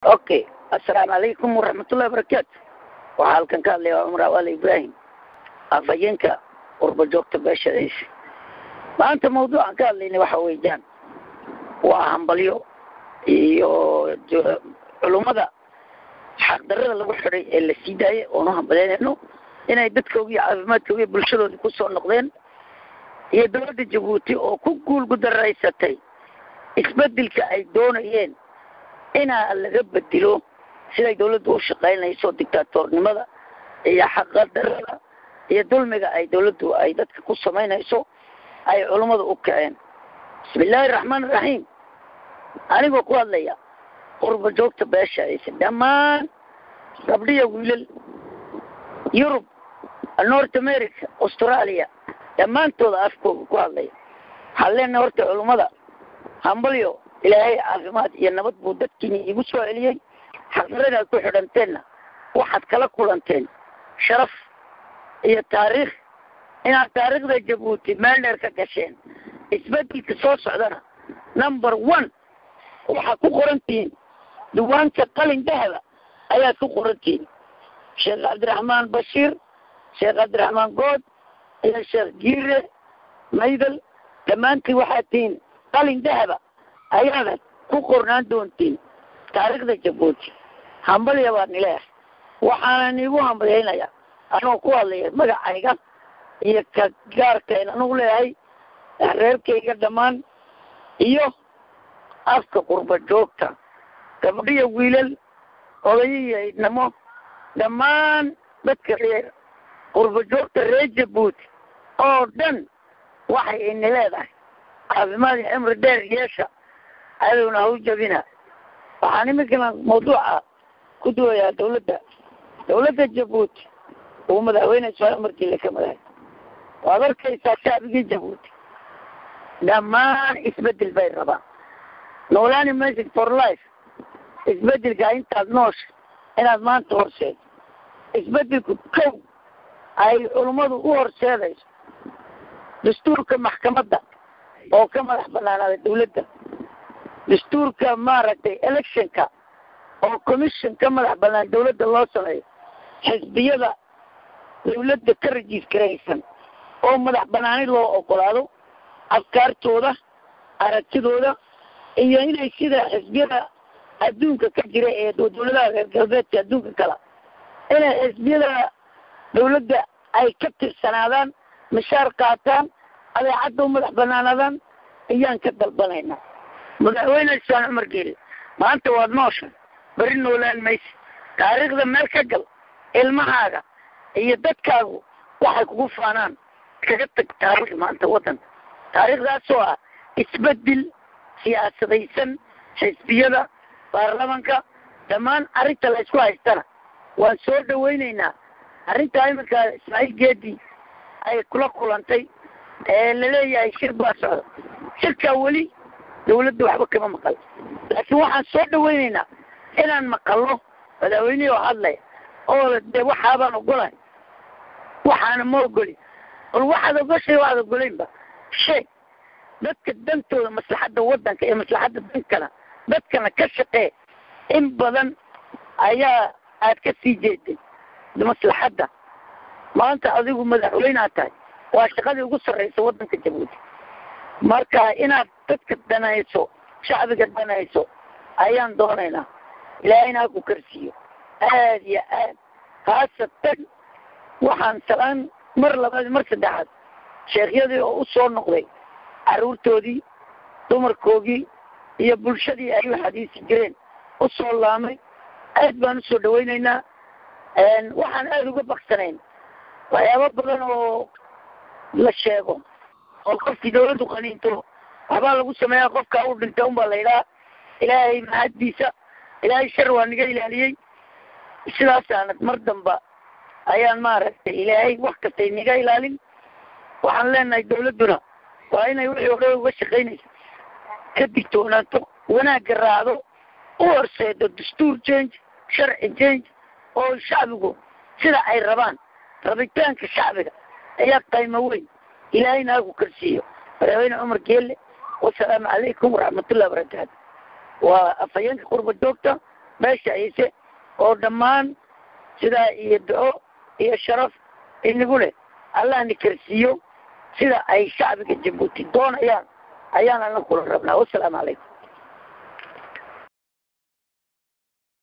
okay assalaamu calaykum waraxmatullahi wabarakaatu waxaa halkan ka hadlaya waa cumar awaale ibraahim afhayeenka qurba joogta beeshadaysa maanta mawduucan ka hadlayna waxa weeyaan waa hambalyo iyo culummada xaqdarada lagu xidhay ee la sii daayay oonu hambalyaynayno inay dadkooga iyo caafimaadkooga iyo bulshadoodii kusoo noqdeen iyo dowladda jabuuti oo ku guulgudaraysatay isbedelka ay doonayeen inaa laga bedelo siday dawladdu u shaqaynayso dictaatornimada iyo xaqadarada iyo dulmiga ay dawladdu ay dadka ku samaynayso ay culummadu u kaceen bismi illaahi araxmaan iraxiim anigoo ku hadlaya qurba joogta beeshadaysa dhammaan gabdhiya wiilal yurub north america australia dhammaantooda afkooga ku hadlaya waxaan leenahay horta culummada hambalyo ilaahay caafimaad iyo nabad buu dadkiina iigu soo celiyey xaqdaradaad ku xidhanteenna waxaad kala kulanteen sharaf iyo taariikh inaad taariikhda jabuuti meel dheer ka gasheen isbedelka soo socdana number one waxaad ku qorantihiin diiwaanka qalin dahaba ayaad ku qorantihiin sheekh cabdiraxmaan bashiir sheekh cabdiraxmaan good iyo sheekh giire maydal dhammaantiin waxaad tihiin qalin dahaba ayaadad ku qornaan doontiin taariikhda jabuuti hambalya baan nileehay waxaanan iigu hambalyaynayaa anoo ku hadlaya magacayga iyo ka gaarkayn anugu leeyahay reerkayga dhammaan iyo afka qurba joogta gabdhiya wiilal odayiyo idnamo dhammaan dadka reer qurba joogta reer jabuuti oo dhan waxay ini leedahay caafimaad iyo cimri dheer yeesha adowna hau jabina waxaan iminkana mawduuca ku duwayaa dawladda dawladda jabuuti uu madaxweyne ismaail markiile ka madahay waad arkaysaa shacbigii jabuuti dhammaan isbedel bay rabaan noolaani message for life isbedelka intaad noosha inaad maanta horseedo isbedelku kow ay culummadu u horseedayso dastuurka maxkamadda oo ka madax banaanaada dawladda dastuurka maaragtay electionka oo commission ka madax banaan dawladda loo sameeyo xisbiyada dawladda ka rejiiskaraysan oo madax banaani loo ogolaado afkaartooda aragtidooda iyo inay sida xisbiyada adduunka ka jira ee dawladaha reer galbeedka adduunka kala inay xisbiyada dawladda ay ka tirsanaadaan mishaar qaataan adeecadda u madax banaanaadaan ayaan ka dalbanaynaa madaxweyne isaan cumar geeli maanta waad noosha beri noolaan maysa taariikhda meel ka gal ilmahaaga iyo dadkaagu waxay kugu faanaan kaga tag taariikh maanta waddanka taariikhdaasoo ah isbedel siyaasadaysan xisbiyada baarlamanka dhammaan arrinta la isku haystana waan soo dhawaynaynaa arrintaa iminka ismaaciil geedi ay kula kulantay ee laleeyahay shir baa socda shirkaa weli dawladda waxba kama maqal laakiin waxaan soo dhawaynaynaa inaan maqalno madaxweynihii oo hadlaya oo de waxaabaan ogolahay waxaana ma ogoli bal waxaad ogoshay waxaad ogolaynba sheeg dadka dantooda maslaxadda waddanka iyo maslaxadda dankana dadkana ka shaqee in badan ayaa aad ka sii jeeday maslaxadda maanta adigu madaxweynead tahay waa shaqadii ugu sarraysa waddanka jabuuti marka inaad dadka danayso shacbiga danayso ayaan doonaynaa ilaahayna ha ku karsiiyo aad iyo aad haasatan waxaan salaan mar labaad mar saddexaad sheekhyadii oo u soo noqday carruurtoodii dumarkoogii iyo bulshadii ay u xadiisi jireen u soo laamay aad baan usoo dhawaynaynaa waxaan aada uga baksanayn waxyaabo badan oo la sheego oo qofkii dawladdu qaniinto waxbaa lagu sameeyaa qofkaa u dhinta unbaa la yidhaha ilaahay mahaddiisa ilaahay shar waa naga ilaaliyey sidaasaanad mar damba ayaan maaragtay ilaahay wax kastay naga ilaalin waxaan leenahay dawladduna waa inay wixii o dhan uga shaqaynaysa ka digtoonaato wanaagga raacdo u horseedo dastuur change sharci change oo shacbigu sida ay rabaan rabitaanka shacbiga ayaa qaymo weyn ilaahayna haku karsiiyo madaxweyne cumar geelle wasalaamu calaykum waraxmatullahi wabarakaatu waa afhayeenka qurba joogta beesha ciise oo dhammaan sidaa iyo duco iyo sharaf inagu leh allahna karsiiyo sida ay shacbiga jabuuti doonayaan ayaan ana kula rabnaa wasalaamu calaykum